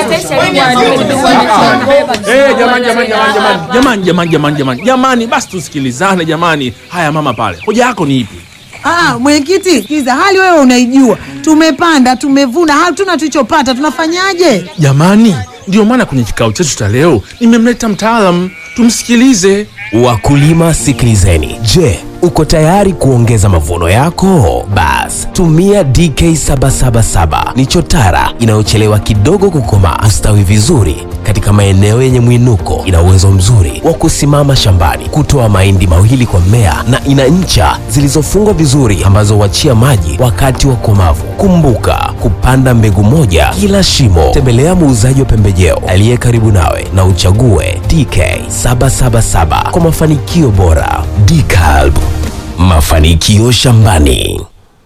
Eh, jamani jamani jamani jamani jamani jamani jamani jamani jamani, basi tusikilizane jamani. Haya mama pale, hoja yako ni ipi? Ah, mwenyekiti, kiza hali wewe unaijua. Tumepanda, tumevuna, hatuna tulichopata, tunafanyaje? Jamani, ndio maana kwenye kikao chetu cha leo nimemleta mtaalamu tumsikilize. Wakulima sikilizeni. Je, uko tayari kuongeza mavuno yako? Bas, tumia DK777 ni chotara inayochelewa kidogo kukomaa, hustawi vizuri katika maeneo yenye mwinuko. Ina uwezo mzuri wa kusimama shambani, kutoa mahindi mawili kwa mmea, na ina ncha zilizofungwa vizuri ambazo huachia maji wakati wa komavu. Kumbuka kupanda mbegu moja kila shimo. Tembelea muuzaji wa pembejeo aliye karibu nawe na uchague DK777 kwa mafanikio bora. DCalb, mafanikio shambani.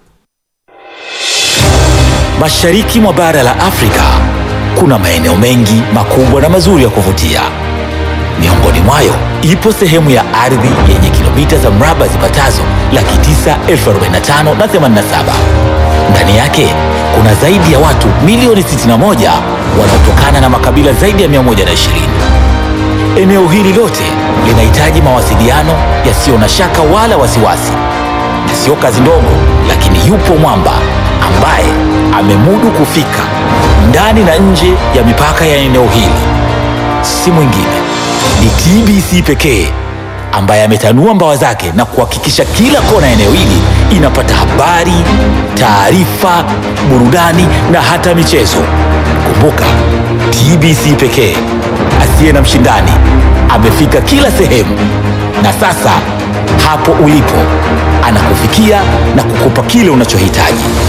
Mashariki mwa bara la Afrika kuna maeneo mengi makubwa na mazuri ya kuvutia. Miongoni mwayo ipo sehemu ya ardhi yenye kilomita za mraba zipatazo laki tisa elfu arobaini na tano na themanini na saba. Ndani yake kuna zaidi ya watu milioni 61 wanaotokana na makabila zaidi ya 120. Eneo hili lote linahitaji mawasiliano yasiyo na shaka wala wasiwasi, na sio kazi ndogo, lakini yupo mwamba ambaye amemudu kufika ndani na nje ya mipaka ya eneo hili. Si mwingine ni TBC pekee ambaye ametanua mbawa zake na kuhakikisha kila kona ya eneo hili inapata habari, taarifa, burudani na hata michezo. Kumbuka, TBC pekee asiye na mshindani amefika kila sehemu, na sasa hapo ulipo anakufikia na kukupa kile unachohitaji.